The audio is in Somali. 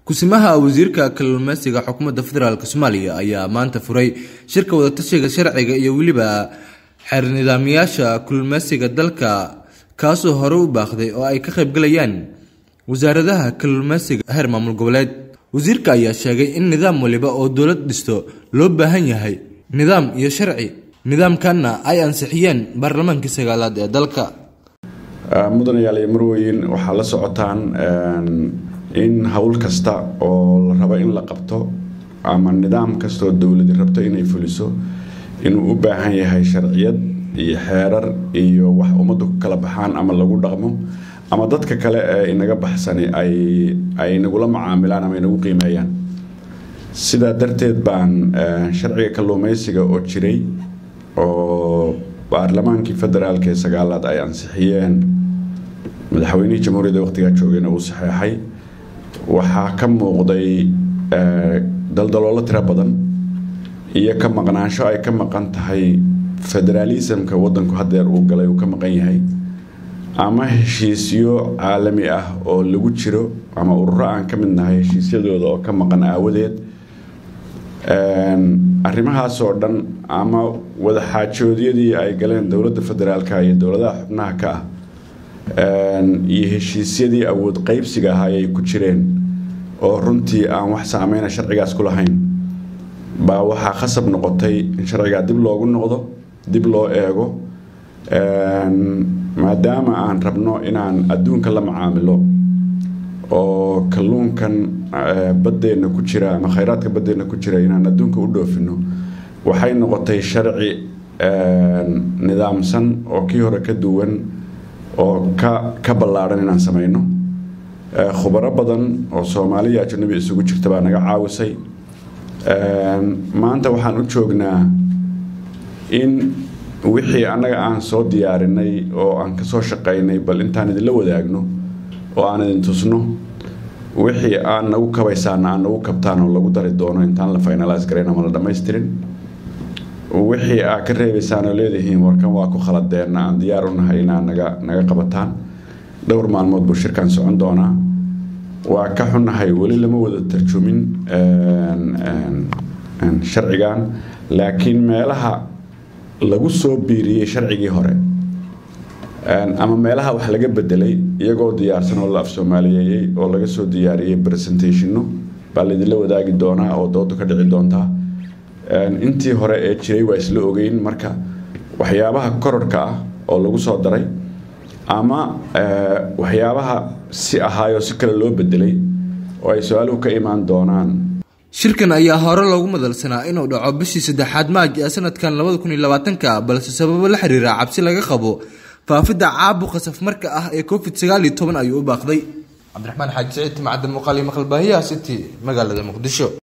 kusimaha wasiirka kalluumeysiga xukuumadda federaalk soomaaliya ayaa maanta furay shirka wadatashiga sharciga iyo weliba xeer nidaamyaasha kalluumeysiga dalka kaasoo hore u baaqday oo ay ka qaybgalayaan wasaaradaha kalluumeysiga heer maamul goboleed wasiirka ayaa sheegay in nidaam waliba oo dowlad dhisto loo baahan yahay nidaam iyo sharci nidaamkanna ay ansixiyeen baarlamaankii sagaalaad ee dalka mudanayaal iyo marweyn waxaa la socotaan in howl kasta oo la rabo in la qabto ama nidaam kastaoo dowladi rabto inay fuliso inuu u baahan yahay sharciyad iyo xeerar iyo wax ummaddu ku kala baxaan ama lagu dhaqmo ama dadka kale ee inaga baxsani ay nagula macaamilaan ama inagu qiimeeyaan sidaa darteed baan sharciga kalluumeysiga oo jiray oo baarlamaankii federaalk ee sagaalaad ay ansixiyeen madaxweynihii jamhuuriyadda waqtigaa joogayna uu saxeexay waxaa ka muuqday daldaloolo tiro badan iyo ka maqnaansho ay ka maqan tahay federaalismka wadanku hadeer uu galay uu ka maqan yahay ama heshiisyo caalami ah oo lagu jiro ama ururo aan ka mid nahay heshiisyadooda oo ka maqan aawadeed arrimahaas oo dhan ama wadaxaajoodyadii ay galeen dowladda federaalka iyo dowladaha xubnaha ka ah iyo heshiisyadii awood qeybsiga ahaa ay ku jireen oo runtii aan wax saameyna sharcigaas ku lahayn baa waxaa khasab noqotay in sharcigaa dib loogu noqdo dib loo eego maadaama aan rabno inaan adduunka la macaamilo oo kalluunkan baddeenna ku jira ama khayraadka baddeenna ku jira inaan adduunka u dhoofino waxay noqotay sharci nidaamsan oo kii hore ka duwan oo ka ka ballaadhan inaan samayno khubaro badan oo soomaaliya ajanabi isugu jirta baa naga caawisay maanta waxaan u joognaa in wixii annaga aan soo diyaarinay oo aan ka soo shaqaynay bal intaan idinla wadaagno oo aan idin tusno wixii aan nagu kabaysaana aan nagu kabtaan oo lagu dari doono intaan la finalaas garayn ama la dhammaystirin wixii aa ka reebaysaan oo leedihiin warkan waa ku khaladeenna aan diyaar u nahay inaa naga naga qabataan dhowr maalmood buu shirkan socon doonaa waa ka xunnahay weli lama wada tarjumin sharcigan laakiin meelaha lagu soo biiriyey sharcigii hore ama meelaha wax laga bedelay iyagoo diyaarsan oo la af soomaaliyeeyey oo laga soo diyaariyey presentationno baa laydinla wadaagi doonaa oo doodu ka dhici doontaa intii hore ee jiray waa isla ogeyn marka waxyaabaha kororhka ah oo lagu soo daray ama waxyaabaha si ahaayoo si kale loo bedelay oo ay su-aaluhu ka imaan doonaan shirkan ayaa hore loogu madalsanaa inuu dhaco bishii saddexaad maaj ee sanadkan labada kun iyo labaatanka balse sababo la xiriira cabsi laga qabo faafidda caabuqa safmarka ah ee covid sagaal iyo toban ayuu u baaqday cabdiraxmaan xaaji saciid timacadda muuqaal iyo maqalbaahiyaha city magaalada muqdisho